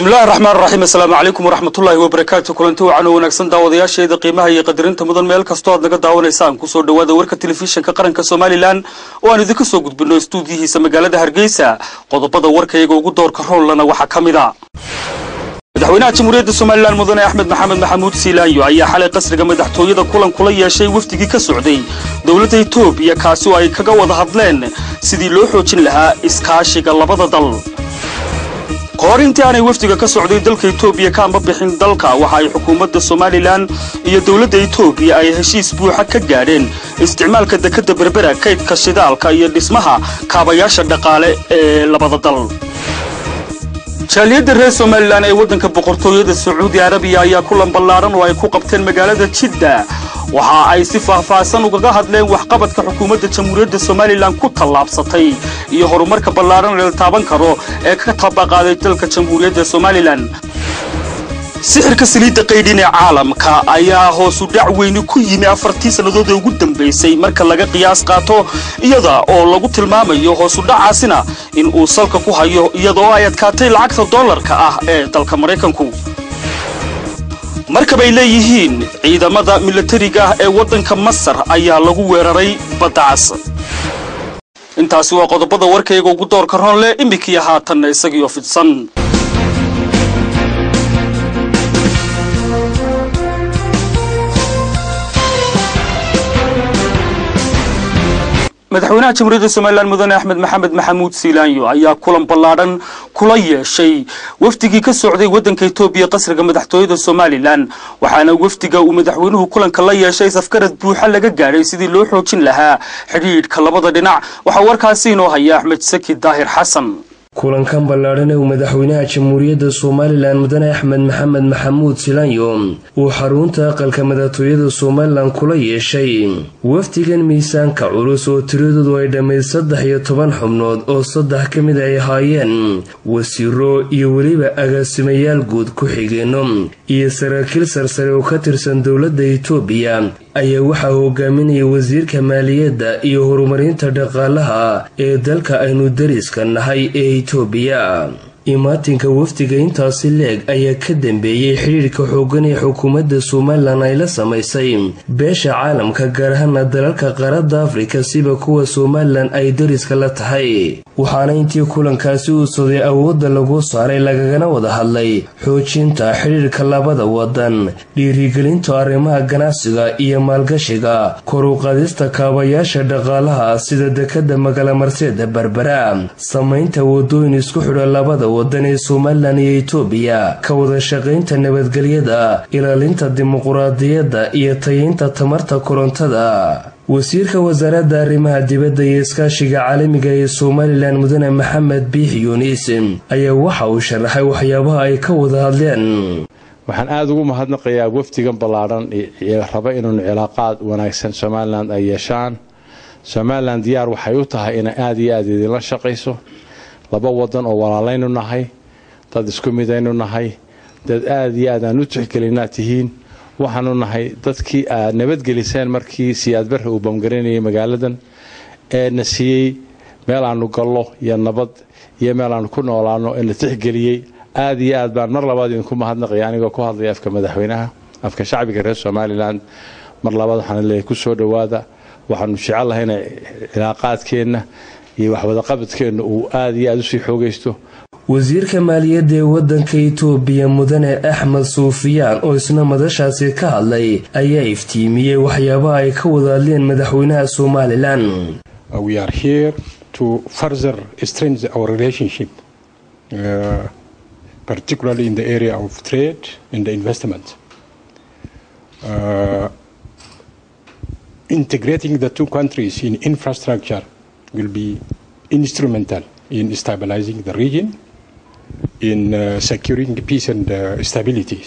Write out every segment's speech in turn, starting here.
bismillahi raxmaan raxiim assalaamu calaykum waraxmatullaahi wabarakaatu kulanti wacan oo wanaagsan daawadayaasheeda qiimaha iyo qadarinta mudan meel kastoo aad naga daawanaysaan kusoo dhawaada warka telefishinka qaranka somalilan oo aan idinka soo gudbino istuudiyihiisa magaalada hargeysa qodobada warkayga ugu doorka roollana waxaa ka mid a madaxweynaha jamhuuriyadda somalilan mudane axmed maxamed maxamuud siilaanyo ayaa xalay qasriga madaxtooyada kulan kula yeeshay wafdigii ka socday dowladda etoobiya kaasi oo ay kaga wada hadleen sidii loo xoojin lahaa iskaashiga labada dal kahor intii aanay wafdiga ka socday dalka etoobiya ka amba bixin dalka waxa ay xukuumadda somalilan iyo dowladda etoobiya ay heshiis buuxa ka gaadheen isticmaalka dekadda berbera kaydka shidaalka iyo dhismaha kaabayaasha dhaqaale ee labada dal jaaliyadda reer somalilan ee waddanka boqortooyada sacuudi arabiya ayaa kulan ballaaran oo ay ku qabteen magaalada jidda waxa ay si faahfaahsan ugaga hadleen waxqabadka xukuumadda jamhuuriyadda somalilan ku tallaabsatay iyo horumarka ballaaran ee la taaban karo ee ka tabaqaaday dalka jamhuuriyadda somalilan sixirka saliidda qaydhin ee caalamka ayaa hoosu dhac weyni ku yimi afartii sannadood ee ugu dambaysay marka laga qiyaas qaato iyada oo lagu tilmaamayo hoosu dhacaasina in uu salka ku hayo iyada oo ay adkaatay lacagta dollarka ah ee dalka maraykanku markabay leeyihiin ciidamada milatariga ah ee waddanka masar ayaa lagu weeraray baddacas intaasi waa qodobada warkayga ugu doorka roon leh imminkiiyo haatanna isagiioo fidsan madaxweynaha jamhuuriyadda somalilan mudane axmed maxamed maxamuud siilaanyo ayaa kulan ballaadhan kula yeeshay wafdigii ka socday waddanka etoobiya qasriga madaxtooyada somalilan waxaana wafdiga uu madaxweynuhu kulanka la yeeshay safgarad buuxa laga gaadhay sidii loo xoojin lahaa xidhiidhka labada dhinac waxaa warkaasi inoo haya axmed saki daahir xasan kulankan ballaadhan ee uu madaxweynaha jamhuuriyadda somalilan mudane axmed maxamed maxamuud silaanyo uu xarunta aqalka madaxtooyada somalilan kula yeeshay wafdigan miisaanka culus oo tiradoodu ay dhammayd saddex iyo toban xubnood oo saddex ka mid ay ahaayeen wasiiro iyo weliba agaasimayaal guud ku-xigeenno iyo saraakiil sarsare oo ka tirsan dowladda etoobiya ayaa waxaa hogaaminaya wasiirka maaliyadda iyo horumarinta dhaqaalaha ee dalka aynu dariska nahay ee etoobiya imaatinka wafdiga intaasi leeg ayaa ka dambeeyey xidhiirka xoogan ee xukuumadda somalilan ay la samaysay beesha caalamka gaar ahaana dalalka qaaradda afrika siba kuwa somalilan ay dariska la tahay waxaana intii kulankaasi uu soday awoodda lagu saaray lagagana wada hadlay xoojinta xidhiirka labada wadan dhiirigelinta arrimaha ganacsiga iyo maalgashiga koruqaadista kaabayaasha dhaqaalaha sida dekadda magalamarseeda berbera samaynta wadooyin isku xidha labada wadan ee somalilan iyo etoobiya ka wada shaqaynta nabadgelyada ilaalinta dimuquraadiyadda iyo tayeynta tamarta korontada wasiirka wasaaradda arrimaha dibadda iyo iskaashiga caalamiga ee somalilan mudane maxamed biix yunis ayaa waxa uu sharaxay waxyaabaha ay ka wada hadleen waxaan aada ugu mahadnaqayaa wafdigan ballaadhan raba inuunu cilaaqaad wanaagsan somalilan ay yeeshaan somalilan diyaar waxay u tahay inay aada iyo aada idinla shaqayso laba wadan oo walaalaynu nahay dad isku midaynu nahay dad aada iyo aad aan u tixgelinaa tihiin waxaanu nahay dadkii aad nabadgeliseen markii siyaad barre uu bamgaranayay magaaladan ee na siiyey meel aanu gallo iyo nabad iyo meel aanu ku noolaano ee na tixgeliyey aada iyo aad baan mar labaad idinku mahadnaqaya anigoo ku hadlaya afka madaxweynaha afka shacbiga reer somalilan mar labaad waxaan leeyahay ku soo dhowaada waxaanu jecellahay inay cilaaqaadkeenna iyo waxwadaqabadkeenna uu aada iyo aada usii xoogaysto wasiirka maaliyadda ee waddanka etoobiya mudane axmed suufiyaan oo isna madashaasi ka hadlay ayaa iftiimiyey waxyaabaha ay ka wada hadleen madaxweynaha somalilan we are here to further strengthen our relationship uh, particularly in the area of trade and investment uh, integrating the two countries in infrastructure will be instrumental in stabilizing the region, in uh, securing peace and uh, stability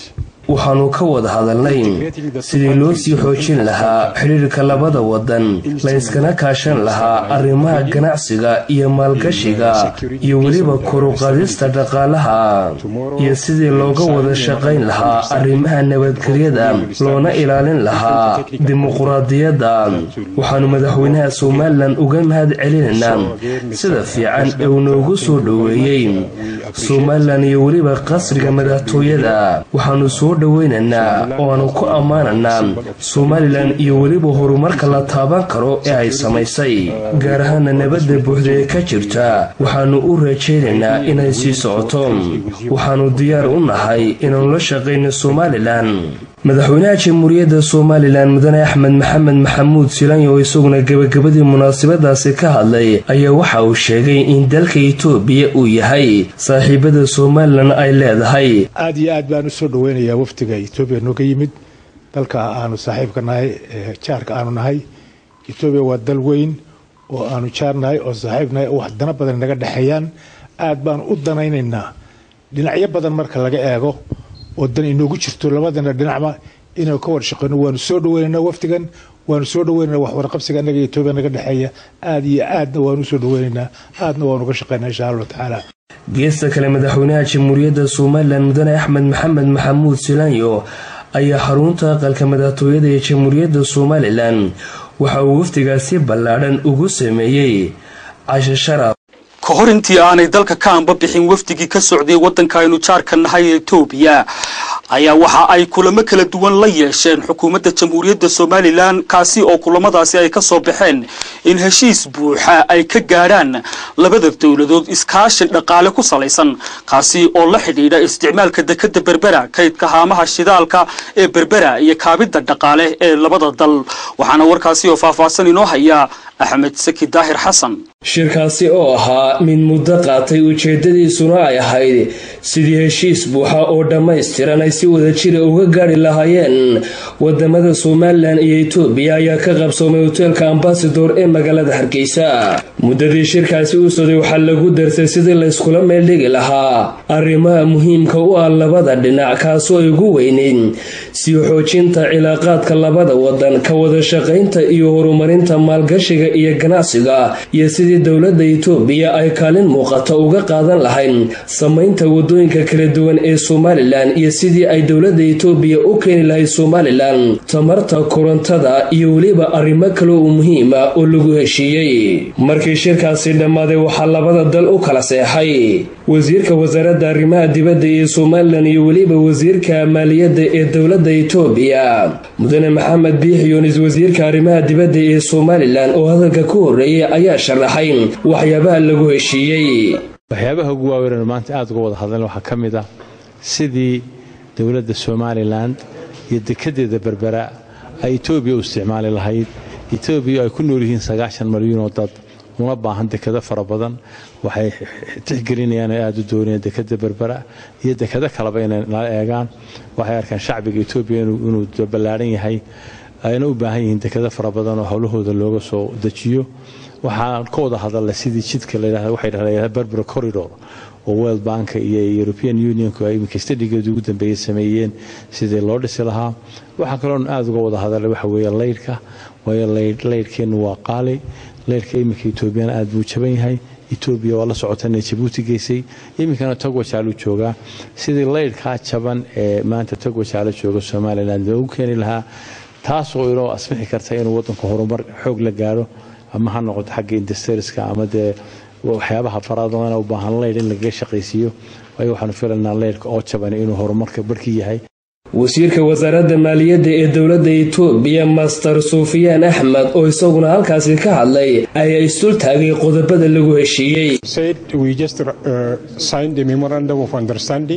waxaanu ka wada hadalnay sidii loo sii xoojin lahaa xidhiirka labada wadan la yskana kaashan lahaa arrimaha ganacsiga iyo maalgashiga iyo weliba koruqaadista dhaqaalaha iyo sidii looga wada shaqayn lahaa arrimaha nabadgelyada loona ilaalin lahaa dimuquraadiyadda waxaanu madaxweynaha somalilan uga mahad celinaynaa sida fiican ee uu noogu soo dhoweeyey somalilan iyo weliba qasriga madaxtooyada waxaanu soo dhoweynaynaa oo aanu ku ammaanaynaa somalilan iyo weliba horumarka la taaban karo ee ay samaysay gaar ahaana nabadda buuxda ee ka jirta waxaanu u rajaynaynaa inay sii socoto waxaanu diyaar u nahay inaanu la shaqayno somalilan madaxweynaha jamhuuriyadda somalilan mudane axmed maxamed maxamuud silanyo oo isaguna gebagabadii munaasabadaasi ka hadlay ayaa waxa uu sheegay in dalka itoobiya uu yahay saaxiibada somalilan ay leedahay aad iyo aad baan u soo dhoweynayaa wafdiga etoobiya nooga yimid dalka aanu saaxiibka nahay jaarka aanu nahay etoobiya waa dal weyn oo aanu jaar nahay oo saaxiib nahay oo wax dana badan naga dhexeeyaan aad baanu u danaynaynaa dhinacyo badan marka laga eego oo dan inoogu jirto labadana dhinacba inaynu ka wada shaqeyno waanu soo dhaweynaynaa wafdigan waanu soo dhaweynana wax warqabsiga annaga etoobiya naga dhexeeya aad iyo aadna waanu usoo dhaweynaynaa aadna waanu ka shaqeynaa insha allahu tacaala geesta kale madaxweynaha jamhuuriyadda somalilan mudane axmed maxamed maxamuud silanyo ayaa xarunta aqalka madaxtooyada ee jamhuuriyadda somalilan waxa uu wafdigaasi ballaadhan ugu sameeyey cashe sharaf ka hor intii aanay dalka ka anba bixin wafdigii ka socday waddanka aynu jaarka nahay ee etoobiya ayaa waxa ay kulamo kala duwan la yeesheen xukuumadda jamhuuriyadda somalilan kaasi oo kulamadaasi ay ka soo baxeen in heshiis buuxa ay ka gaadhaan labada dowladood iskaashi dhaqaale ku salaysan kaasi oo la xidhiidha isticmaalka dekadda berbera kaydka haamaha shidaalka ee berbera iyo kaabidda dhaqaale ee labada dal waxaana warkaasi oo faahfaahsan inoo haya axmed saki daahir xasan shirkaasi oo ahaa mid muddo qaatay ujeedadiisuna ay ahayd sidii heshiis buuxa oo dhammaystiran ay si wada jira uga gaadhi lahaayeen wadamada somalilan iyo etoobiya ayaa ka qabsoomay hoteelka ambasador ee magaalada hargeysa muddadii shirkaasi u socday waxaa lagu darsay sidii layskula meeldhigi lahaa arrimaha muhiimka u ah labada dhinac kaasoo ay ugu weyneyd sii xoojinta cilaaqaadka labada wadan ka wada shaqaynta iyo horumarinta maalgashiga iyo ganacsiga iyo sidii dowladda itoobiya ay kaalin muuqata uga qaadan lahayd samaynta wadooyinka kala duwan ee somalilan iyo sidii ay dowladda itoobiya u keeni lahayd somalilan tamarta korontada iyo weliba arrimo kale oo muhiima oo lagu heshiiyey markii shirkaasi dhammaaday waxaa labada dal u kala seexay wasiirka wasaaradda arrimaha dibadda ee somalilan iyo weliba wasiirka maaliyadda ee dowladda itoobiya mudane maxamed biix yunis wasiirka arrimaha dibadda ee somalilan oo hadalka ku horreeyay ayaa sharaxay waxyaabaha lagu heshiiyey waxyaabaha ugu waaweyn maanta aada uga wada hadleen waxaa ka mid ah sidii dowladda somalilan iyo dekedeeda berbera ay etoobiya u isticmaali lahayd etoobiya ay ku nool yihiin sagaashan malyuun oo dad una baahan dekado fara badan waxay tixgelinayaan oo aada u doonayaan dekada berbera iyo dekado kaleba inay nala eegaan waxay arkaan shacbiga etoobiya inuu ballaaran yahay ayna u baahan yihiin dekado fara badan oo howlahooda looga soo dejiyo waxaan ka wada hadalnay sidii jidka waxay dhahdeen berbera corridor oo world bank iyo european unionku ay iminka stadigeedu ugu dambeeyey sameeyeen sidii loo dhisi lahaa waxaa kaloon aada uga wada hadalay waxa weeye laydhka waayo laydhkeennu waa qaali laydhka iminka etoobiyana aada buu jaban yahay etoobiya waa la socota inay jabuuti geysay iminkana togwajaalu joogaa sidii laydhkaa jaban ee maanta togwajaalo jooga somalilan loogu keeni lahaa taasoo inoo asmixi karta inuu wadanku horumar xoog la gaaro ama ha noqoto xagga industriska ama dee waxyaabaha faraadana u baahan leydh in lagaga shaqaysiiyo waayo waxaanu filaynaa leydhka oo jaban inuu horumarka barhkii yahay wasiirka wasaaradda maaliyadda ee dowladda itoobiya master sufiyaan axmed oo isaguna halkaasi ka hadlay ayaa isdul taagay qodobada lagu heshiiyey said we just uh, signed a memorandum of understanding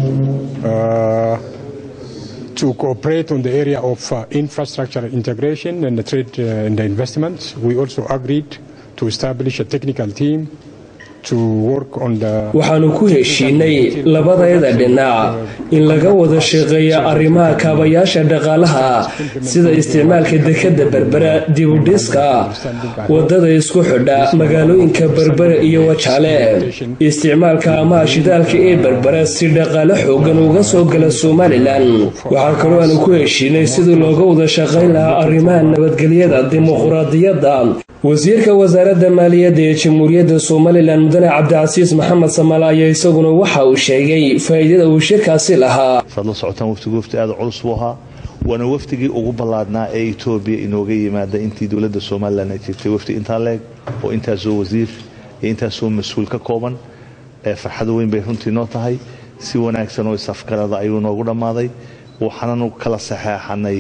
uh, to cooperate on the area of uh, infrastructure integration and the trade uh, and the investments. We also agreed to establish a technical team waxaanu ku heshiinay labadayada dhinac in laga wada shaqeeya arrimaha kaabayaasha dhaqaalaha sida isticmaalka dekadda berbera dibudhiska wadada isku xidha magaalooyinka berbera iyo wajaale isticmaalka amaha shidaalka ee berbera si dhaqaale xoogan uga soo gala somalilan waxaa kaloo aanu ku heshiinay sidii looga wada shaqayn lahaa arrimaha nabadgelyada dimuquraadiyadda wasiirka wasaaradda maaliyadda ee jamhuuriyadda somalilan mudane cabdicasiis maxamed samaale ayaa isaguna waxa uu sheegay faa'iidada uu shirkaasi lahaa saad la socotaan waftigu wafti aada culus buu ahaa waana wafdigii ugu ballaadhnaa ee etoobiya inooga yimaada intii dowladda somalilan ay jirtay wafdi intaa leeg oo intaasoo wasiir iyo intaasoo mas-uul ka kooban ee farxad weyn bay runtii noo tahay si wanaagsan oo isafgarada ayuu noogu dhammaaday waxaananu kala saxeexanay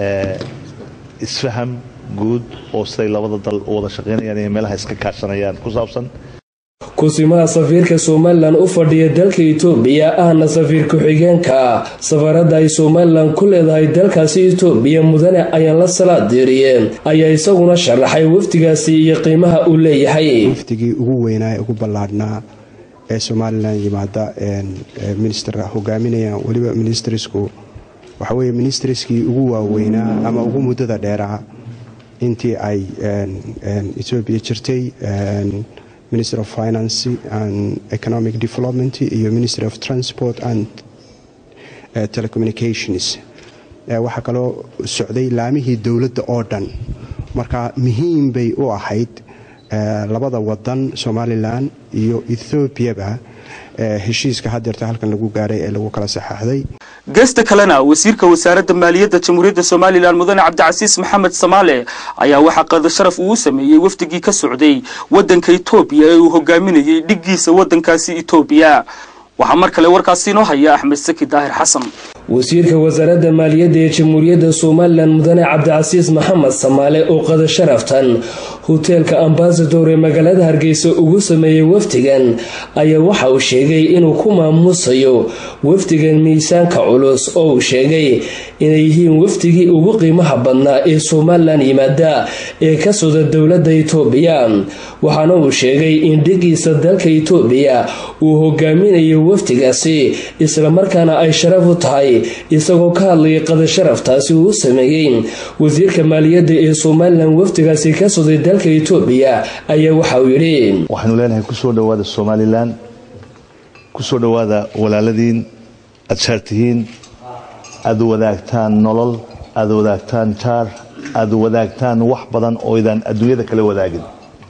isfaham guud oo siday labada dal u wada shaqaynayaan iyo meelaha iska kaashanayaan ku saabsan kusimaha safiirka somalilan u fadhiya dalka itoobiya ahna safiir ku-xigeenka safaradda ay somalilan ku leedahay dalkaasi itoobiya mudane ayaan la salaadiiriye ayaa isaguna sharaxay wafdigaasi iyo qiimaha uu leeyahay wafdigii ugu weynaa ee ugu ballaadhnaa ee somalilan yimaada minister hogaaminaya weliba ministrisku waxa weye ministriskii ugu waaweynaa ama ugu muddada dheeraa intii ay etoobiya jirtay minister of finance and economic development iyo ministry of transport and telecommunications waxaa kaloo socday laamihii dowladda oo dhan marka muhiim bay u ahayd labada wadan somalilan iyo ethoobiaba heshiiska hadeerta halkan lagu gaaray ee lagu kala saxaaxday geesta kalena wasiirka wasaaradda maaliyadda jamhuuriyadda somalilan mudane cabdicasiis maxamed samaale ayaa waxaa qada sharaf uu sameeyey wafdigii ka socday waddanka etoobiya ee uu hogaaminayay dhiggiisa waddankaasi etoobiya waxaa mar kale warkaasi inoo haya axmed saki daahir xasan wasiirka wasaaradda maaliyadda ee jamhuuriyadda somalilan mudane cabdicasiis maxamed samaale oo qada sharaftan hoteelka ambasador ee magaalada hargeysa ugu sameeyey wafdigan ayaa waxa uu sheegay inuu ku maamuusayo wafdigan miisaanka culus oo uu sheegay inay yihiin wafdigii ugu qiimaha badnaa ee somalilan yimaada ee ka socda dowladda itoobiya waxaana uu sheegay in dhigiisa dalka itoobiya uu hogaaminayo wafdigaasi islamarkaana ay sharaf u tahay isagoo ka hadlayay qada sharaftaasi uu sameeyey wasiirka maaliyadda ee somalilan wafdigaasi ka socday dalka etoobiya ayaa waxa uu yidhi waxaanu leenahay kusoo dhowaada somalilan kusoo dhowaada walaaladiin aad shaartihiin aad wadaagtaan nolol aad wadaagtaan jaar aad wadaagtaan wax badan oo idaan adduunyada kala wadaagin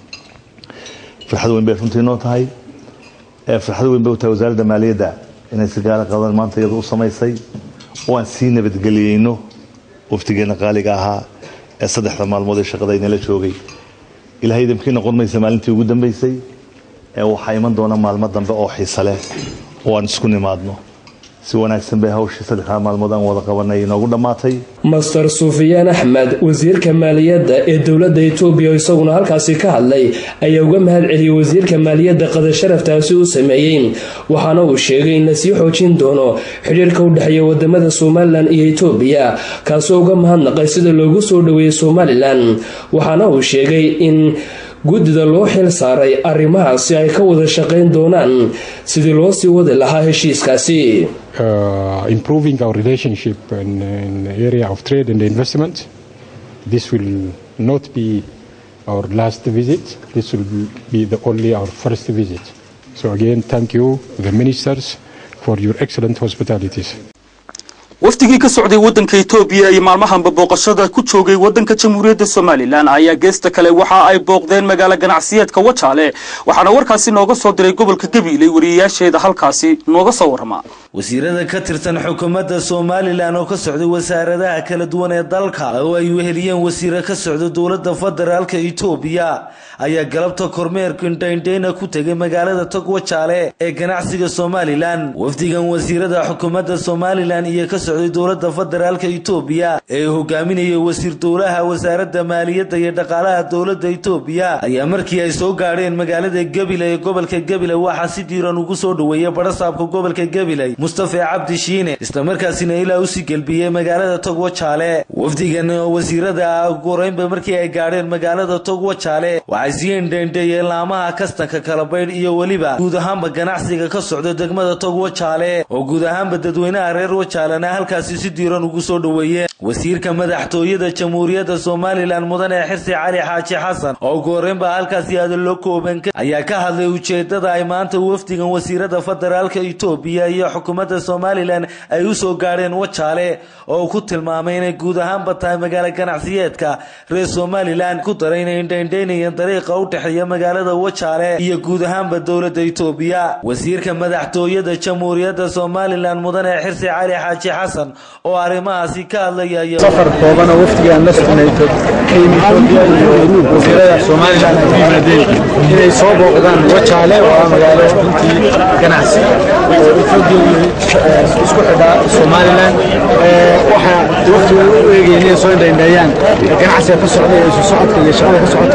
farxad weyn bay runtii noo tahay farxad weyn bay u tahay wasaaradda maaliyadda inay si gaara qadan maanta iyada u samaysay oo aan sii nabadgeliyeyno waftigeena qaaliga ahaa ee saddexda maalmood ee shaqada inala joogay ilahay idamkii noqon maysa maalintii ugu dambaysay ee waxaa iman doona maalmo dambe oo xiise leh oo aan isku nimaadno si wanaagsan bay hawshii saddexdaa maalmood aan wada qabanay inoogu dhammaatay master sufiyaan axmed wasiirka maaliyadda ee dowladda etoobiya isaguna halkaasi ka hadlay ayaa uga mahad celiyey wasiirka maaliyadda qada sharaftaasi u sameeyey waxaana uu sheegay in lasii xoojin doono xidhiirka u dhexeeya wadamada somalilan iyo etoobiya kaasoo uga mahadnaqay sida loogu soo dhoweeyey somalilan waxaana uu sheegay in guddida loo xil saaray arrimahaasi ay ka wada shaqayn doonaan sidii loo sii wadi lahaa heshiiskaasi improving our relationship in, in the area of trade and investment. This will not be our last visit. This will be the only our first visit. So again, thank you, the ministers, for your excellent hospitalities. wafdigii ka socday waddanka etoobiya iyo maalmahanba booqashada ku joogay waddanka jamhuuriyadda somalilan ayaa geesta kale waxa ay booqdeen magaalo ganacsiyeedka wajaale waxaana warkaasi nooga soo diray gobolka gabiiley wariyayaasheeda halkaasi nooga soo warrama wasiirada ka tirsan xukuumadda somalilan oo ka socday wasaaradaha kala duwan ee dalka oo ay weheliyeen wasiire ka socda dowladda federaalka etoobiya ayaa galabta kormeerka indhaindhayna ku tegay magaalada tog wajaale ee ganacsiga somalilan wafdigan wasiirada xukuumadda somalilan iyo ka socday dowladda federaalka itoobiya ee hogaaminayay wasiir dowlaha wasaaradda maaliyadda iyo dhaqaalaha dowladda itoobiya ayaa markii ay soo gaadheen magaalada gabiley ee gobolka gabiley waxaa si diiran ugu soo dhoweeyay barasaabka gobolka gabiley mustafe cabdi shiine islamarkaasina ilaa usii gelbiyey magaalada togwo jaale wafdigan wasiirada goreynba markii ay gaadheen magaalada togwo jaale waxay sii endheendheeyeen laamaha kastanka kalabaydh iyo weliba guud ahaanba ganacsiga ka socda degmada togwo jaale oo guud ahaanba dadweynaha reer wajaalena halkaasi si diiran ugu soo dhoweeyeen wasiirka madaxtooyada jamhuuriyadda somalilan mudane xirsi cali xaaji xasan oo goreynba halkaasi hadallo kooban ayaa ka hadlay ujeedada ay maanta wafdigan wasiirada federaalka itoobiya iyo xukuumadda somalilan ay u soo gaadheen wajaale oo ku tilmaamay inay guud ahaanba tahay magaalo ganacsiyeedka reer somalilan ku daray inay indhaindhaynayeen dariiqa u dhexeeya magaalada wajaale iyo guud ahaanba dowladda itoobiya wasiirka madaxtooyada jamhuuriyadda somalilan mudane xirsi cali xaaji xasan oo arrimahaasi ka hadlaya safar kooban oo wafdigaan la socnay etoobiya iyo wasiirada somalilan ay u yimaadeen inay soo booqdaan wajaale oo ah magaalo runtii ganacsi oo etoobiya isku xidha somalilan waxaa waftiga u eegayeen inay soo indhaindheeyaan ganacsiga ka socda iyo isu socodka iyo shaqada ka socota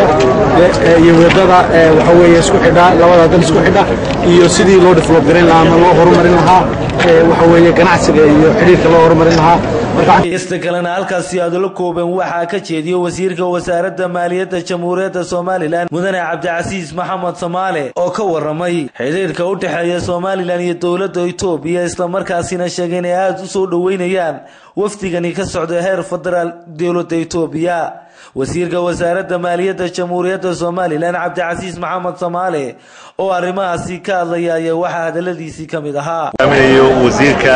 iyo wadada waxa weeye isku xidha labada dal isku xidha iyo sidii loo develop garin lahaa ama loo horumarin lahaa waxa weeye ganacsiga iyo xidhiirka loo horumarin lahaa ista kalena halkaasi hadallo kooban waxaa ka jeediyey wasiirka wasaaradda maaliyadda jamhuuriyadda somalilan mudane cabdicasiis maxamed samaale oo ka waramay xidhiirka u dhexeeya somalilan iyo dowladda itoobiya islamarkaasina sheegay inay aada u soo dhoweynayaan wafdigani ka socda heer federaal dowladda itoobiya wasiirka wasaaradda maaliyadda jamhuuriyadda somalilan cabdicasiis maxamed samaale oo arrimahaasi ka hadlaya ayaa waxaa hadaladiisii ka mid ahaa wasiirka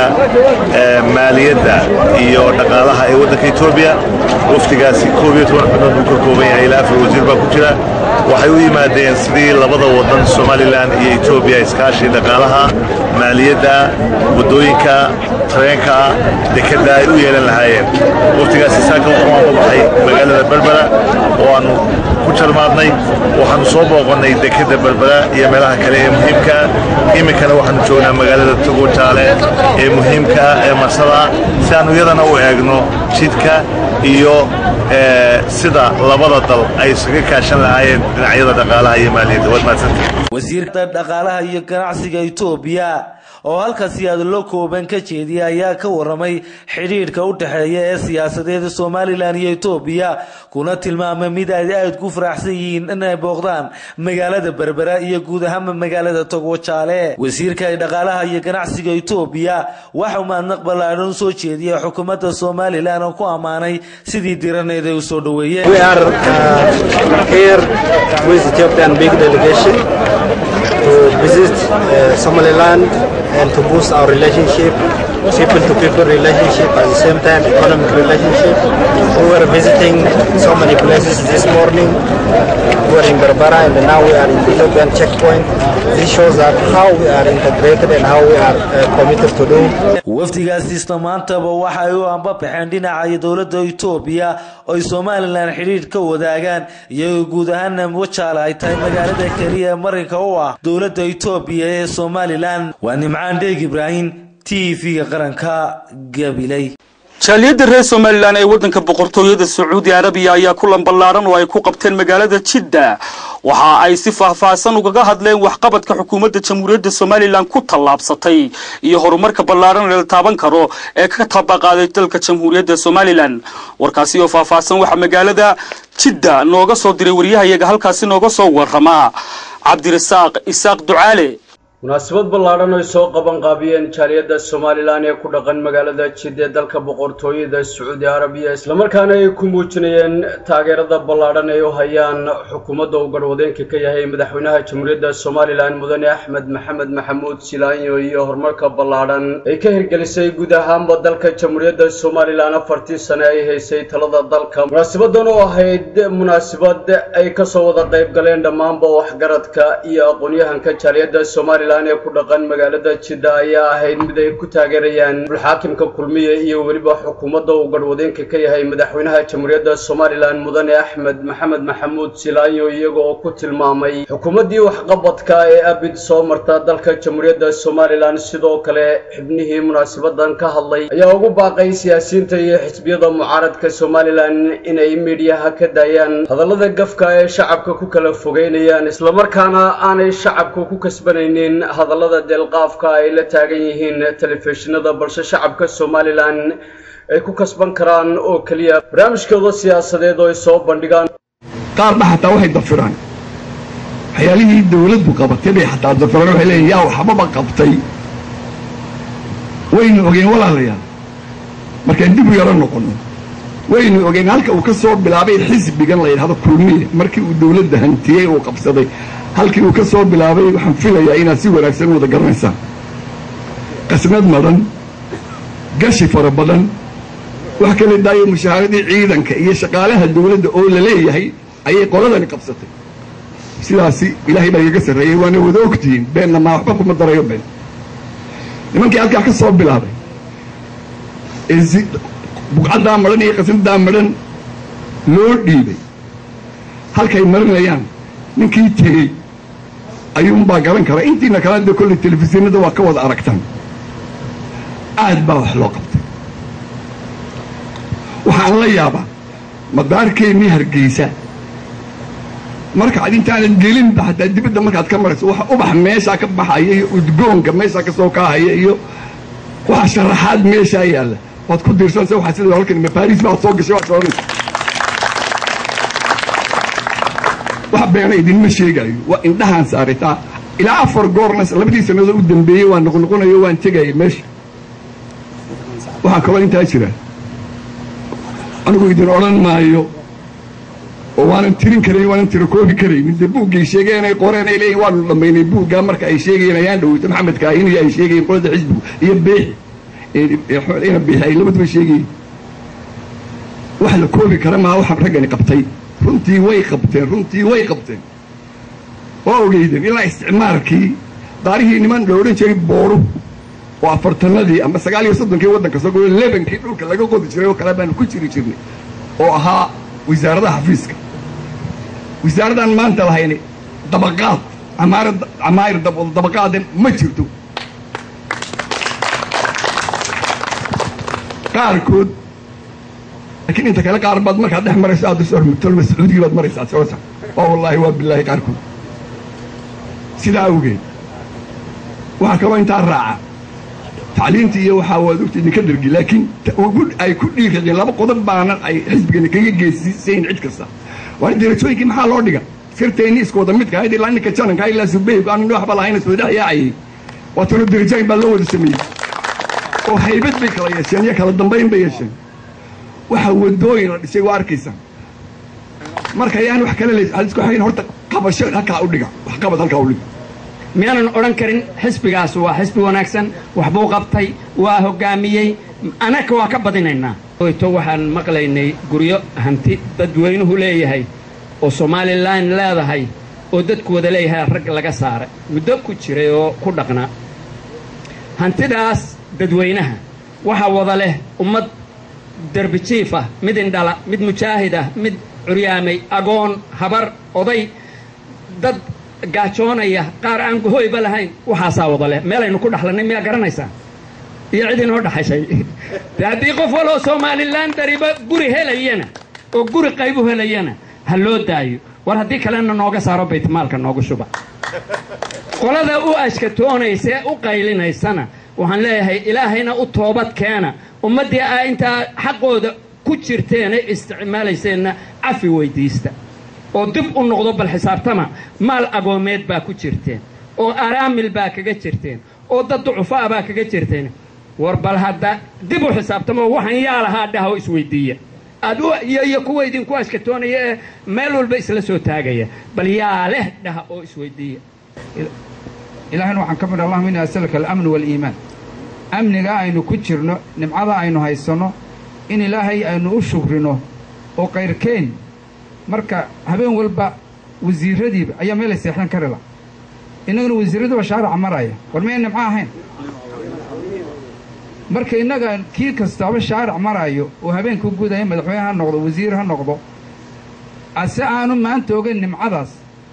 maaliyadda iyo dhaqaalaha ee waddanka etoobiya wafdigaasi koob iyo toban xubnood buu ka kooban yahay ilaa afar wasiir baa ku jira waxay u yimaadeen sidii labada waddan somalilan iyo etoobiya iskaashi dhaqaalaha maaliyadda waddooyinka tareenka dekedda ay u yeelan lahaayeen waftigaasi saaka wuxuu aan ka baxay magaalada berbera oo aannu ku jarmaadnay waxaannu soo booqannay dekedda berbera iyo meelaha kale ee muhiimka iminkana waxaannu joognaa magaalada togo jaale ee muhiimka ee marsada si aannu iyadana u eegno jidka iyo sida labada dal ay isaga kaashan lahaayeen dhinacyada dhaqaalaha iyo maaliyadda waad mahadsantay wasiirka dhaqaalaha iyo ganacsiga itoobiya oo halkaasi hadallo kooban ka jeediyay ayaa ka waramay xidhiidhka u dhexeeya ee siyaasadeed somalilan iyo etoobiya kuna tilmaamay mid ay aada ku faraxsan yihiin inay booqdaan magaalada berbera iyo guud ahaanba magaalada togwo jaale wasiirka dhaqaalaha iyo ganacsiga etoobiya waxau mahadnaq ballaadhan usoo jeediyay xukuumadda somalilan oo ku ammaanay sidii diraneed ay usoo dhaweeyeen and to boost our relationship, people to people relationship, at the same time economic relationship. We were visiting so many places this morning. We were in Berbera and now we are in the Ethiopian checkpoint. This shows that how we are integrated and how we are uh, committed to do. wafdigaasi isla maantaba waxa ay u anbabaxeen dhinaca dowladda itoobiya oo ay somalilan xidhiidh ka wadaagaan iyagoo guud ahaana wajaale ay tahay magaalada keliya ee marinka u ah dowladda itoobiya ee somalilan waa nimcaan dheeg ibraahim t v-ga qaranka gabiley jaaliyadda reer somalilan ee waddanka boqortooyada sacuudi arabiya ayaa kulan ballaaran oo ay ku qabteen magaalada jidda waxa ay si faahfaahsan ugaga hadleen waxqabadka xukuumadda jamhuuriyadda somalilan ku tallaabsatay iyo horumarka ballaaran la taaban karo ee ka tabaqaaday dalka jamhuuriyadda somalilan warkaasi oo faahfaahsan waxaa magaalada jidda nooga soo diray wariyahayaga halkaasi nooga soo warrama cabdirasaaq isaaq ducaale munaasabad ballaadhan ay soo qaban qaabiyeen jaaliyadda somalilan ee ku dhaqan magaalada jid ee dalka boqortooyada sacuudi arabiya islamarkaana ay ku muujinayeen taageerada ballaadhan ay u hayaan xukuumadda uu garwadeenka ka yahay madaxweynaha jamhuuriyadda somalilan mudane axmed maxamed maxamuud silaanyo iyo horumarka ballaadhan ay ka hirgelisay guud ahaanba dalka jamhuuriyadda somalilan afartii sane ay haysay talada dalka munaasabadan oo ahayd munaasabad ay kasoo wada qayb galeen dhammaanba waxgaradka iyo aqoon-yahanka jaaliyadda somalilan somalilan ee ku dhaqan magaalada jidda ayaa ahayd mid ay ku taageerayaan xaakimka kulmiye iyo weliba xukuumadda uu garhwadeenka ka yahay madaxweynaha jamhuuriyadda somalilan mudane axmed maxamed maxamuud silaayo iyaga oo ku tilmaamay xukuumaddii waxqabadka ee abid soo marta dalka jamhuuriyadda somalilan sidoo kale xibnihii munaasabadan ka hadlay ayaa ugu baaqay siyaasiyiinta iyo xisbiyada mucaaradka somalilan inay miidhiyaha ka daayaan hadallada gafka ee shacabka ku kala fogeynayaan islamarkaana aanay shacabka ku kasbanaynin hadallada deelqaafka ay la taagan yihiin telefishinada balse shacabka somalilan ay ku kasban karaan oo keliya barnaamijkooda siyaasadeed oo ay soo bandhigaan qaarna xataa waxay dafiraan waxyaalihii dawladdu qabatay bay xataa dafiraan waxay leeyihin yaa waxbaba qabtay waynu ogeen walaalayaal markaan dib u yaro noqono waynu ogeen halka uu ka soo bilaabay xisbigan la yidhahdo kulmiye markii uu dawladda hantiyey uu qabsaday halkii uu ka soo bilaabay waxaan filayaa inaad si wanaagsan wada garanaysaan qasnad madan gashi fara badan wax kala daayo mushaaharadii ciidanka iyo shaqaalaha dawladda oo la leeyahay ayay qoladani qabsatay sidaasi ilaahay baa igaga sarreeyey waana wada ogtihiin beenna maa waxba kuma darayo been nimankii halkaa ka soo bilaabay ee bugcaddaa madhan iyo qasnadaa madhan loo dhiibay halkay marinayaan ninkii tegey ayuunbaa garan karaa intiina kalena dee kolley telefishinada waa ka wada aragtaan aad baa wax loo qabtay waxaan la yaabaa madaarkeennii hargeysa markaad intaanan gelinba hataa dibadda markaad ka marayso waxa ubax meeshaa ka baxaya iyo udgoonka meeshaa ka soo kaahaya iyo waxa sharaxaad meeshaa yaalla waad ku diirsanaysa waxaa sida halkan baris baad soo gashay waad soconaysa wax beena idinma sheegaayo waa indhahaan saaritaa ilaa afar goorna labadii sannadood u dambeeyey waan noqnoqonayo waan tegaya meesha waxaa kaloo intaa jira anigu idin odhan maayo oo waanan tirin karayn waanan tirakoobi karaynin dee buuggay sheegeen ay qoreen ay leeyihin waanu dhammaynay buuggaa marka ay sheegayeen ayaan dhoweyto maxamed kaahin iyo ay sheegayeen qolada xisbigu iyo beexi ina biixi ay labaduba sheegayeen wax la koobi kara maa waxaan raggani qabtay runtii way qabteen runtii way qabteen waa ogeydeen ilaa isticmaalkii daarihii niman la odhan jiray booru oo afartanadii ama sagaal iyo soddonkii waddanka soo goyo lebankii dhulka laga qodi jiray oo kale baanu ku jiri jirnay oo ahaa wasaaradaha xafiiska wasaaradan maanta lahayni dabaqaad camaara camaayir dabaqaade ma jirto qaarkood laakiin inta kale qaar baad markaad dhex marayso aad tolma sacuudigii baad maraysaa soota oo wallaahi waa bilaahi qaarkood sidaa awgeed waxaa kaloo intaa raaca tacliintii iyo waxaa waad ogta idinka dhargi laakiin ay ku dhiirradeen laba qodob baanan ay xisbigani kaga geesisayn cid kasta waa darajooyinkii maxaa loo dhiga sirteenni isku wada midka ahayd ilaa ninka jananka ilaa subaygu aan waxba lahayn soo dhex yaacayay waa tano darajooyin baa loo wada sameeyey oo haybad bay kala yeesheen iyo kala dambayn bay yeesheen waxa wadooyin la dhisay waa arkaysaa marka ayaan wax kale leys isku hayn horta qabasho halkaa u dhiga wax qabad halkaa u dhiga miyaanan odhan karin xisbigaas waa xisbi wanaagsan waxbuu qabtay waa hoggaamiyey anaka waa ka badinaynaa to waxaan maqlaynay guryo hanti dadweynuhu leeyahay oo somalilan leedahay oo dadku wada leeyahay rag laga saaray muddo ku jiray oo ku dhaqnaa hantidaas dadweynaha waxaa wada leh ummad derbijiif ah mid indhala mid mujaahid ah mid curyaamay agoon habar oday dad gaajoonaya qaar aan hoyba lahayn waxaasaa wada leh meelaynu ku dhaxlannay miyaa garanaysaa iyo cid inoo dhaxashay de haddii qof waloo somalilan dariba guri helayana oo guri qaybu helayana ha loo daayo war haddii kalena nooga saaro baytmaalka noogu shuba qolada u ashkatoonaysa ee u qaylinaysana waxaan leeyahay ilaahayna u toobad keena ummaddii aa intaa xaqooda ku jirteena isticmaalayseenna cafi weydiista oo dib u noqdo bal xisaabtama maal agoomeed baa ku jirteen oo araamil baa kaga jirteen oo dad ducufaa baa kaga jirteen war bal hadda dib u xisaabtamo waxaan yaa lahaa dhaha oo isweydiiya aad iyo iyo kuwa idinku ashkatoonaya ee meel walba isla soo taagaya bal yaa leh dhaha oo isweydiiya ilaahayna waxaan ka midha allahuma inni asalaka alamnu waaliimaan amniga aynu ku jirno nimcada aynu haysanno in ilaahay aynu u shukrino oo kayrkeen marka habeen walba wasiiradiiba ayaa meelay seexdan kari la innaguna wasiirraduba shaarica maraya war miyay nimco ahayn marka innaga kii kastaaba shaaric maraayo oo habeenka gudaya madaxweyne ha noqdo wasiir ha noqdo ase aanu maanta ogayn nimcadaas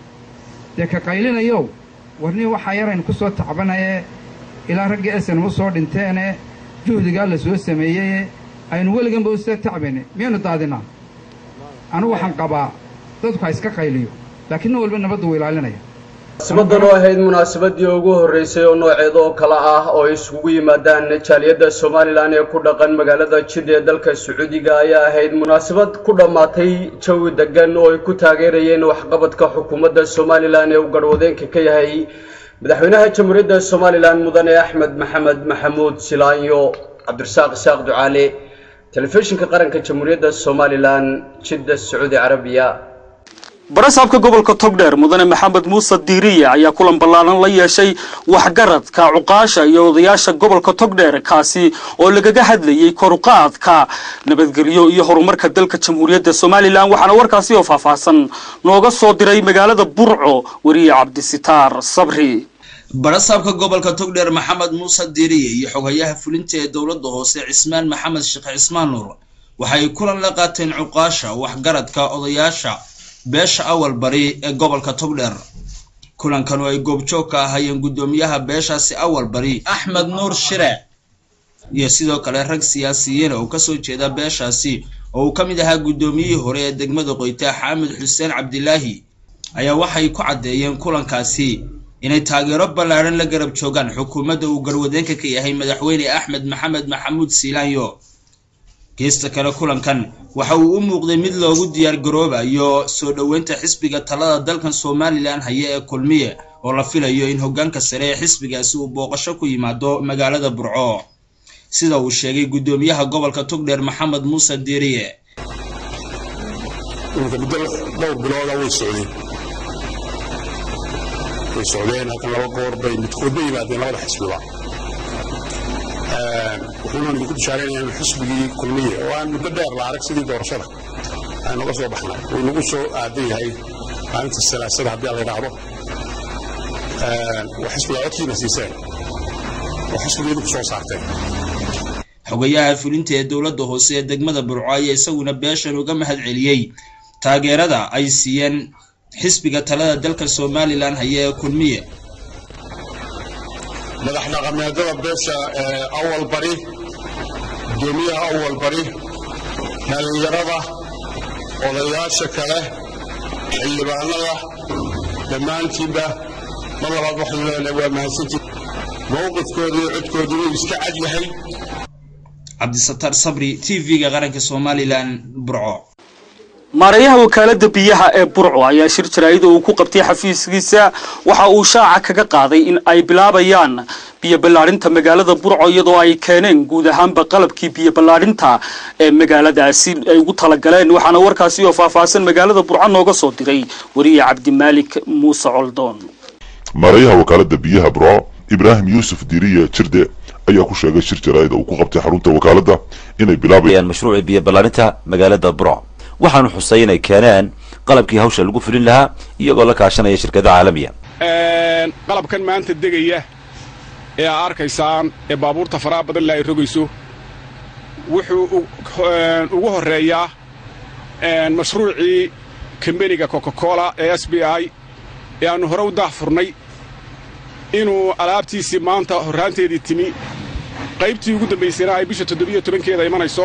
dee ka qaylinayow warnii waxaa yaraynu ku soo tacbanayee ilaa raggii esenam u soo dhinteene juhdigaa la soo sameeyeye aynu weliganba u soo tacbayne miyaynu daadinaa anugu waxaan qabaa dadku ha iska qayliyo laakiin nin walba nabaddu wuu ilaalinaya munaasabadan oo ahayd munaasabadii ugu horreysay oo nooceeda oo kale ah oo ay isugu yimaadaan jaaliyadda somalilan ee ku dhaqan magaalada jid ee dalka sacuudiga ayaa ahayd munaasabad ku dhammaatay jawi degan oo ay ku taageerayeen waxqabadka xukuumadda somalilan ee uu garhwadeenka ka yahay madaxweynaha jamhuuriyadda somalilan mudane axmed maxamed maxamuud silaanyo cabdirasaaq isaaq ducaale telefishinka qaranka jamhuuriyadda somalilan jidda sacuudi carabiya barasaabka gobolka togdheer mudane maxamed muuse diiriye ayaa kulan ballaaran la yeeshay waxgaradka cuqaasha iyo odayaasha gobolka togdheer kaasi oo lagaga hadlayay koruqaadka nabadgelyo iyo horumarka dalka jamhuuriyadda somalilan waxaana warkaasi oo faahfaahsan nooga soo diray magaalada burco weriye cabdisitaar sabri barasaabka gobolka togdheer maxamed muuse diiriye iyo xogayaha fulinta ee dowladda hoose cismaan maxamed sheekh cismaan nuur waxay kulan la qaateen cuqaasha waxgaradka odayaasha beesha awal bari ee gobolka togdheer kulankan oo ay goobjoog ka ahaayeen guddoomiyaha beeshaasi awal bari axmed nuur shire iyo sidoo kale rag siyaasiyiin oo kasoo jeeda beeshaasi oo uu ka mid ahaa guddoomiyihii hore ee degmada qoyta xaamid xuseen cabdilaahi ayaa waxay ku caddeeyeen kulankaasi inay taageero ballaaran la garab joogaan xukuumadda uu garwadeenka ka yahay madaxweyne axmed maxamed maxamuud siilaanyo geesta kale kulankan waxa uu u muuqday mid loogu diyaar garoobayo soo dhoweynta xisbiga talada dalkan somalilan haya ee kulmiye oo la filayo in hoggaanka sare ee xisbigaasi uu booqasho ku yimaado magaalada burco sida uu sheegay guddoomiyaha gobolka togdheer maxamed muuse diiriye muddo dhowr bilooda way socdeen way socdeen halkan laba goor bay midkoodba yimaadeen labada xisbiba wuxuuna idinku bishaaraynaya in xisbigii kulmiye oo aan muddo dheer la arag sidii doorashada aynu uga soo baxnay uu nagu soo aadan yahay maalinta salaasada haddii la yidhaahdo waa xisbiga codkiina siiseen oo xisbigii idinku soo saarteen xogayaha fulinta ee dowladda hoose ee degmada burco ayaa isaguna beeshan uga mahad celiyey taageerada ay siiyeen xisbiga talada dalka somalilan haya ee kulmiye madax dhaqameedada beesha awal bari gudoomiyaha awal bari dhallinyarada odayaasha kale xildhibaanada dhammaantiinba mar labaad waxaynu leenahay waa mahadsantii mowqifkooda iyo codkooda wuu iska cad yahay cabdisataar sabri t v-ga qaranka somalilan burco maareeyaha wakaalada biyaha ee burco ayaa shir jaraa'ida uu ku qabtay xafiiskiisa waxa uu shaaca kaga qaaday in ay bilaabayaan biyo ballaarinta magaalada burco iyadoo ay keeneen guud ahaanba qalabkii biyo ballaarinta ee magaaladaasi ay ugu talagaleen waxaana warkaasi oo faahfaahsan magaalada burco nooga soo diray wariye cabdimaalik muuse coldoon maareeyaha wakaalada biyaha burco ibraahim yuusuf diiriye jirde ayaa ku sheegay shir jaraa'ida uu ku qabtay xarunta wakaalada inay bilaabayaan mashruuci biyo ballaarinta magaalada burco waxaanu xusay inay keeneen qalabkii hawsha lagu fulin lahaa iyagoo la kaashanaya shirkada caalamiya qalabkan maanta degaya ee aa arkaysaan ee baabuurta faraha badan le ay rogayso wuxuu ugu horreeyaa mashruucii kambeniga coca-cola ee s b i ee aannu hore u daah furnay inuu alaabtiisii maanta horraanteedii timi qaybtii ugu dambaysayna ay bisha toddobiyo tobankeeda imanayso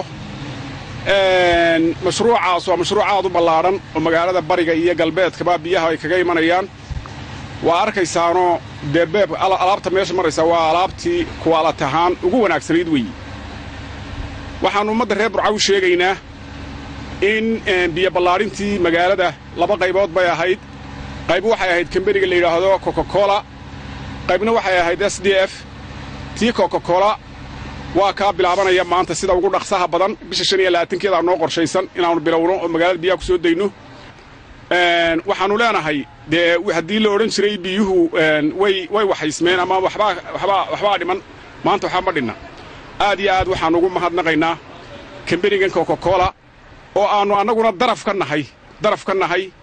mashruucaas waa mashruuc aad u ballaadhan oo magaalada bariga iyo galbeedkaba biyaha ay kaga imanayaan waa arkaysaanoo dee beeb alaabta meesha maraysa waa alaabtii kuwaalat ahaan ugu wanaagsanayd weeye waxaannu ummadda reer burca u sheegaynaa in biyo ballaadhintii magaalada laba qaybood bay ahayd qayb waxay ahayd kambeniga la yidhaahdo coca-cola qaybna waxay ahayd s d f tii coca-cola waa kaa bilaabanaya maanta sida ugu dhaqsaha badan bisha shan iyo labaatankeedaa noo qorshaysan inaannu bilowno oo magaalada biyaha ku soo dayno waxaannu leenahay dee haddii la odhan jiray biyuhu way way waxaysmeen ama waxbaa waxbaa waxbaa dhiman maanta waxba ma dhinna aad iyo aad waxaannu ugu mahadnaqaynaa kambenigan coca-cola oo aannu annaguna daraf ka nahay daraf ka nahay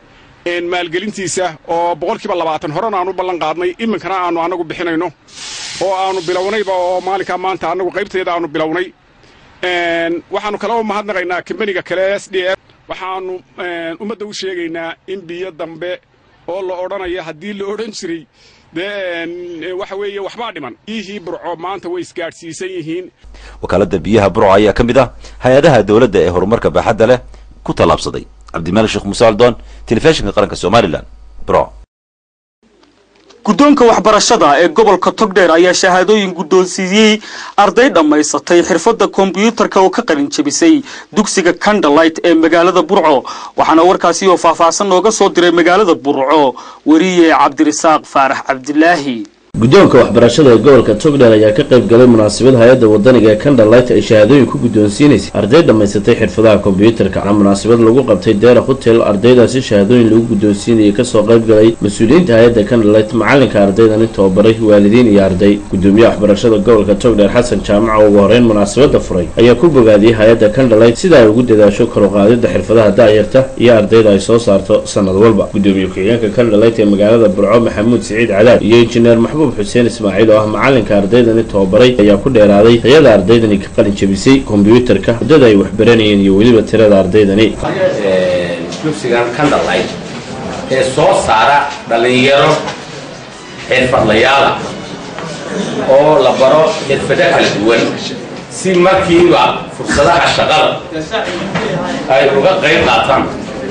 maalgelintiisa oo boqolkiiba labaatan horena aanu ballan qaadnay iminkana aanu annagu bixinayno oo aanu bilownayba oo maalinkaa maanta annagu qaybteeda aanu bilownay waxaannu kala mahadnaqaynaa kambaniga kale s d f waxaannu ummadda u sheegaynaa in biyo dambe oo la odhanaya haddii la odhan jiray dee waxa weeye waxbaa dhiman biyihii burco maanta way isgaadhsiisan yihiin wakaaladda biyaha burco ayaa ka mid ah hay-adaha dowladda ee horumarka baaxadda leh ku tallaabsaday cabdimalik sheekh muuse aldoon telefishinka qaranka somalilan burco guddoonka waxbarashada ee gobolka togdheer ayaa shahaadooyin guddoonsiiyey arday dhammaysatay xirfadda kombiyuutarka oo ka qalin jebisay dugsiga candlelight ee magaalada burco waxaana warkaasi oo faahfaahsan nooga soo diray magaalada burco weriye cabdirisaaq faarax cabdilaahi guddoonka waxbarashada ee gobolka togdheer ayaa ka qayb galay munaasabad hay-adda wadaniga ee candlelight ay shahaadooyin ku guddoonsiinaysay arday dhammaysatay xirfadaha kombiyuutarka a munaasabad lagu qabtay deera hotel ardaydaasi shahaadooyin lagu guddoonsiinayay kasoo qayb galay mas-uuliyiinta hay-adda candlelight macalinka ardaydan tababaray waalidiin iyo arday gudoomiyaha waxbarashada gobolka togdheer xasan jaamac oo ugu horeyn munaasabada furay ayaa ku bogaadiyey hay-adda candlelight sida ay ugu dadaasho karuqaadida xirfadaha daayarta iyo ardayda ay soo saarto sanad walba gudoomiye ku-xigeenka candlelight ee magaalada burco maxamuud siciid cadaab iyo injineer maxbuub xuseen ismaaciil oo ah macalinka ardaydani tababaray ayaa ku dheeraaday tayada ardaydani ka qalin jebisay kombiyuutarka muddada ay waxbaranayeen iyo weliba tirada ardaydani dugsigan candlelight ee soo saara dhallinyaro xirfadlayaala oo la baro xirfado kala duwan si markiiba fursadaha shaqada ay uga qayb qaataan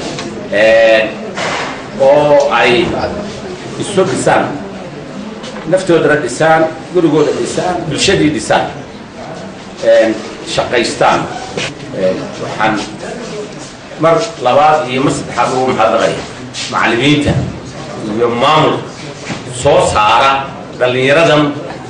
oo ay isu dhisaan naftoodana dhisaan gurigooda dhisaan bulshadii dhisaan shaqaystaan waxaan mar labaad iyo mar saddexaad ugu mahadnaqaya macallimiinta iyo maamulka soo saara dhallinyaradan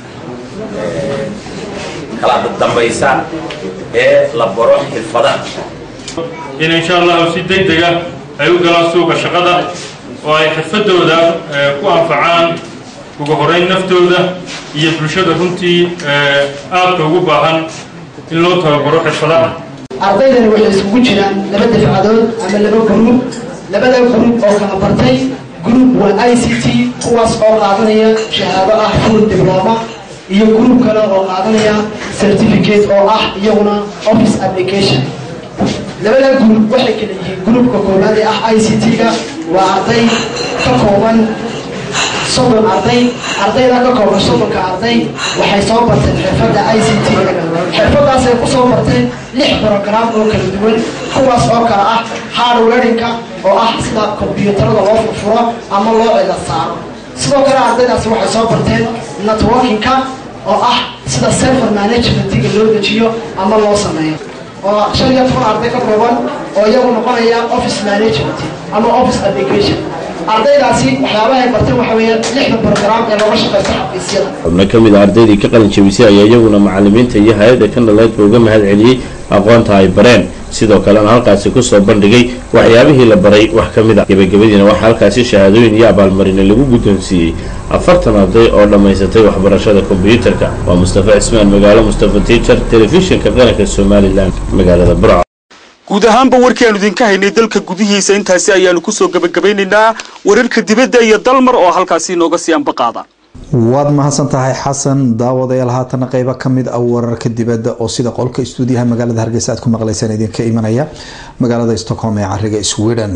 kala dambaysa ee la baro xirfadaha in insha allahu si deg dega ay u galaan suuqa shaqada oo ay xirfadooda ku anfacaan ugu horeyn naftooda iyo bulshada runtii aadka ugu baahan in loo tababaro xirfadaha ardaydani waxay isugu jiraan laba dafcadood ama laba gruub labada gruub oo kala bartay gruub waa i c t kuwaas oo qaadanaya shahaado ah full diploma iyo gruub kale oo qaadanaya certificate oo ah iyaguna office application labada gruub waxay kala yihiin gruubka koowaad ee ah i c t-ga waa arday ka kooban soddon arday ardayda ka kooban soddonka arday waxay soo barteen xirfadda i c t xirfadaasay ku soo barteen lix brogram oo kala duwan kuwaas oo kale ah hardwarinka oo ah sida kombyuutarada loo furfuro ama loo cida saaro sidoo kale ardaydaasi waxay soo barteen networkinka oo ah sida server managementiga loo dejiyo ama loo sameeyo oo shan iyo toban arday ka kooban oo iyagu noqonaya office management ama office application ardaydaasi waxyaabaha ay barteen waxa weeyaan lixda program ee looga shaqaysto xafiisyada xubno ka mid a ardaydii ka qalin jebisay ayaa iyaguna macallimiinta iyo hay-adda candlelight uga mahad celiyey aqoonta ay bareen sidoo kalena halkaasi kusoo bandhigay waxyaabihii la baray wax ka mid a gebagabadiina waxaa halkaasi shahaadooyin iyo abaalmarine lagu guddoonsiiyey afartan arday oo dhammaysatay waxbarashada kombiyuutarka waa mustafa cismaan magaalo mustafa tiijar telefishinka qaranka somalilan magaalada burco guud ahaanba warkii aanu idinka haynay dalka gudihiisa intaasi ayaanu kusoo gebagabeynaynaa wararka dibadda iyo dalmar oo halkaasi inooga sii ambaqaada waad mahadsan tahay xasan daawadayaal haatana qeybo kamid ah wararka dibadda oo sida qolka istuudiyaha magaalada hargeysa aad ku maqleysaan idinka imanaya magaalada stockholm ee cariga sweden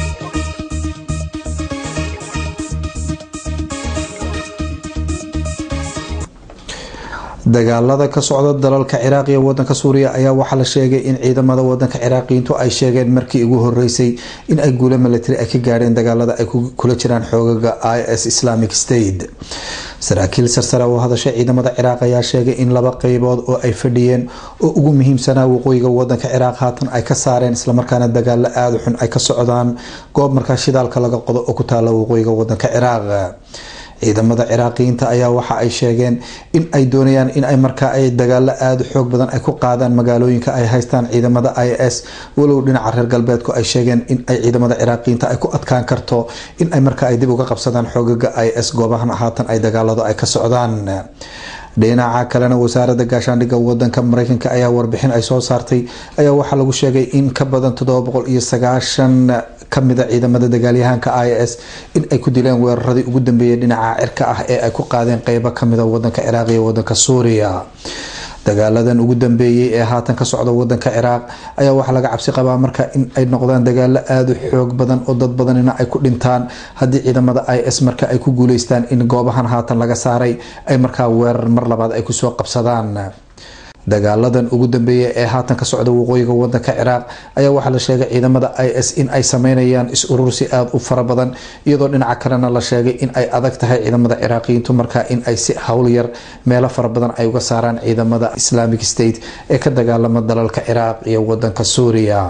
dagaalada ka socda dalalka ciraaq iyo wadanka suuriya ayaa waxaa la sheegay in ciidamada wadanka ciraaqiyiintu ay sheegeen markii ugu horeysay in ay guulo military ay ka gaadheen dagaalada ay kula jiraan xoogaga i s islamic state saraakiil sarsare oo hadashay ciidamada ciraaq ayaa sheegay in laba qeybood oo ay fadhiyeen oo ugu muhiimsanaa waqooyiga wadanka ciraaq haatan ay ka saareen islamarkaana dagaalo aada xun ay ka socdaan goob markaa shidaalka laga qodo oo ku taala waqooyiga wadanka ciraaq ciidamada ciraaqiyiinta ayaa waxa ay sheegeen in ay doonayaan in ay markaa ay dagaalo aada xoog badan ay ku qaadaan magaalooyinka ay haystaan ciidamada i s walow dhinaca reer galbeedku ay sheegeen in ay ciidamada ciraaqiyiinta ay ku adkaan karto in ay markaa ay dib uga qabsadaan xoogaga i s goobahan haatan ay dagaaladu ay ka socdaan dhinaca kalena wasaarada gaashaandhigga wadanka mareykanka ayaa warbixin ay soo saartay ayaa waxaa lagu sheegay in ka badan toddoba boqol iyo sagaashan kamida ciidamada dagaalyahanka i s in ay ku dileen weeraradii ugu dambeeyay dhinaca cirka ah ee ay ku qaadeen qeybo kamida wadanka ciraaq iyo wadanka suuriya dagaaladan ugu dambeeyey ee haatan ka socda wadanka ciraaq ayaa waxaa laga cabsi qabaa marka in ay noqdaan dagaalo aada u xoog badan oo dad badanina ay ku dhintaan haddii ciidamada i s marka ay ku guuleystaan in goobahan haatan laga saaray ay markaa weerar mar labaad ay kusoo qabsadaan dagaaladan ugu dambeeya ee haatan ka socda waqooyiga wadanka ciraaq ayaa waxaa la sheegay ciidamada i s in ay sameynayaan is-urursi aada u fara badan iyadoo dhinaca kalena la sheegay in ay adag tahay ciidamada ciraaqiyiintu markaa in ay si howl yar meelo fara badan ay uga saaraan ciidamada islamic state ee ka dagaalama dalalka ciraaq iyo wadanka suuriya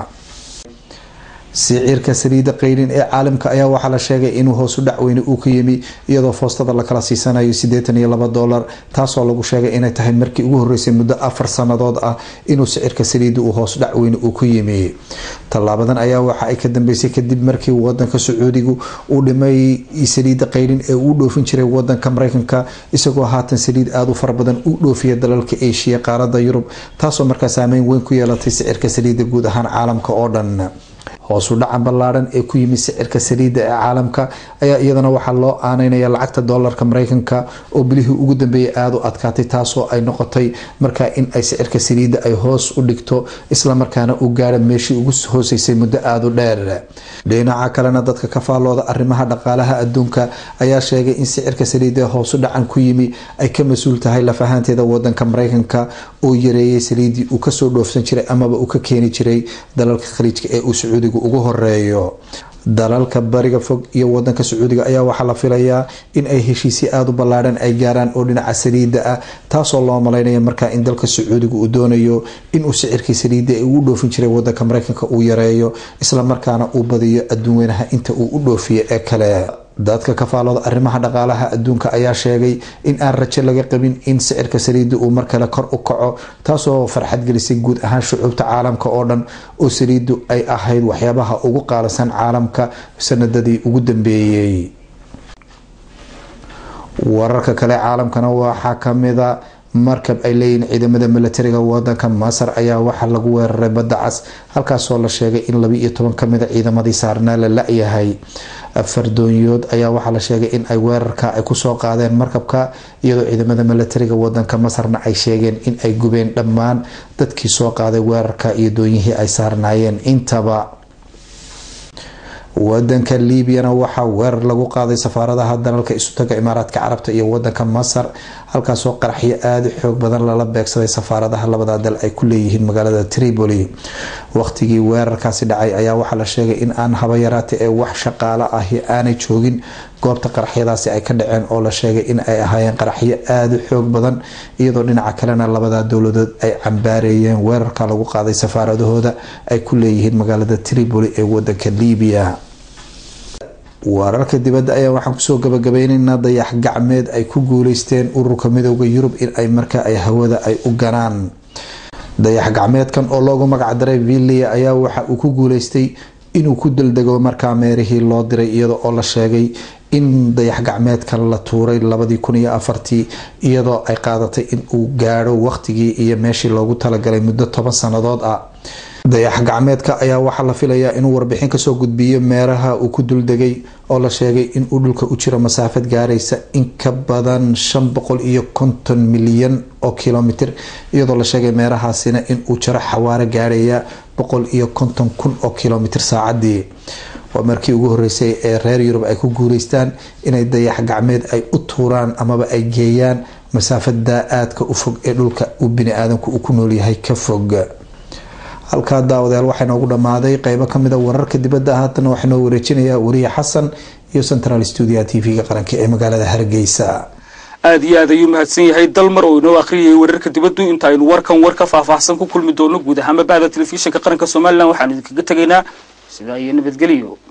siciirka saliida qeyrin ee caalamka ayaa waxaa la sheegay inuu hoosu dhacweyne uu ka yimi iyadoo foostada lakala siisanayo sideetan iyo laba dolar taasoo lagu sheegay inay tahay markii ugu horeysay muddo afar sanadood ah inuu sicirka saliida uu hoos dhacweyne uu ku yimi tallaabadan ayaa waxa ay ka dambeysay kadib markii wadanka sacuudigu uu dhimay saliida qeyrin ee uu dhoofin jiray wadanka mareykanka isagoo haatan saliid aada u fara badan u dhoofiya dalalka asia qaarada yurub taasoo markaa saameyn weyn ku yeelatay sicirka saliida guud ahaan caalamka oo dhan hoosu dhaca ballaadhan ee ku yimid sicirka saliidda ee caalamka ayaa iyadana waxaa loo aaneynaya lacagta doolarka mareykanka oo bilihii ugu dambeeyay aada u adkaatay taasoo ay noqotay markaa in ay sicirka saliidda ay hoos u dhigto islamarkaana uu gaara meeshii ugu hooseysay muddo aada u dheer dhinaca kalena dadka ka faallooda arrimaha dhaqaalaha adduunka ayaa sheegay in sicirka saliidda ee hoosu dhacan ku yimi ay ka mas-uul tahay laf ahaanteeda wadanka mareykanka oo yareeyay saliiddii uu kasoo dhoofsan jiray amaba uu ka keeni jiray dalalka khaliijka ee uu sacuudigu ugu horeeyo dalalka bariga fog iyo wadanka sacuudiga ayaa waxaa la filayaa in ay heshiisyo aada u ballaadhan ay gaaraan oo dhinaca saliidda ah taasoo loo malaynaya markaa in dalka sacuudiga uu doonayo inuu sicirkii saliidda ee uu dhoofin jiray wadanka mareykanka uu yareeyo islamarkaana uu badiyo adduun weynaha inta uu u dhoofiyo ee kale dadka ka faalooda arrimaha dhaqaalaha adduunka ayaa sheegay in aan rajo laga qabin in sicirka saliidda uu mar kale kor u kaco taasoo farxad gelisay guud ahaan shucuubta caalamka oo dhan oo saliiddu ay ahayd waxyaabaha ugu qaalisan caalamka sanadadii ugu dambeeyey wararka kale caalamkana waxaa kamida markab ay leeyihiin ciidamada milatariga wadanka masar ayaa waxaa lagu weeraray badda cas halkaasoo la sheegay in laba iyo toban kamida ciidamadii saarnaa la la-yahay afar doonyood ayaa waxaa la sheegay in ay weerarka ay kusoo qaadeen markabka iyadoo ciidamada milatariga wadanka masarna ay sheegeen in ay gubeen dhammaan dadkii soo qaaday weerarka iyo doonyihii ay saarnaayeen intaba wadanka liibiyana waxaa weerar lagu qaaday safaaradaha dalalka isutaga imaaraadka carabta iyo wadanka masar halkaasoo qaraxyo aada u xoog badan lala beegsaday safaaradaha labada dal ay ku leeyihiin magaalada tripoli waqtigii weerarkaasi dhacay ayaa waxaa la sheegay in aan habayaraata ee wax shaqaalo ahi aanay joogin goobta qaraxyadaasi ay ka dhaceen oo la sheegay in ay ahaayeen qaraxyo aada u xoog badan iyadoo dhinaca kalena labada dowladood ay cambaareeyeen weerarka lagu qaaday safaaradahooda ay ku leeyihiin magaalada tripoli ee wadanka liibiya wararka dibadda ayaa waxaan kusoo gabagabeyneynaa dayax gacmeed ay ku guuleysteen ururka midooda yurub in ay markaa ay hawada ay u ganaan dayax gacmeedkan oo loogu magacdaray villia ayaa waxa uu ku guuleystay inuu ku daldego markaa meerihii loo diray iyada oo la sheegay in dayax gacmeedkan la tuuray labadii kun iyo afartii iyadoo ay qaadatay in uu gaadho waqtigii iyo meeshii loogu talagalay muddo toban sannadood ah dayax gacmeedka ayaa waxaa la filayaa inuu warbixin kasoo gudbiyo meeraha uu ku duldegay oo la sheegay inuu dhulka u jiro masaafad gaaraysa in ka badan shan boqol iyo konton milyan oo kilomitr iyadoo la sheegay meerahaasina inuu jiro xawaaro gaarhaya boqol iyo konton kun oo kilomitr saacadii waa markii ugu horeysay ee reer yurub ay ku guuleystaan inay dayax gacmeed ay u tuuraan amaba ay geeyaan masaafada aadka u fog ee dhulka uu bini-aadanku uu ku noolyahay ka fog halkaa daawadayaal waxaa inoogu dhammaaday qeybo kamida wararka dibadda haatana waxaa inoo wareejinayaa wariye xasan iyo central stuudia t v-ga qaranka ee magaalada hargeysa aada iyo aad ayuu mahadsan yahay dalmar oo inoo akhriyayay wararka dibaddu inta aynu warkan war ka faahfaahsan ku kulmi doono guud ahaanba bahda telefishinka qaranka somalilan waxaanu idinkaga tegaynaa sidaa iyo nabadgelyo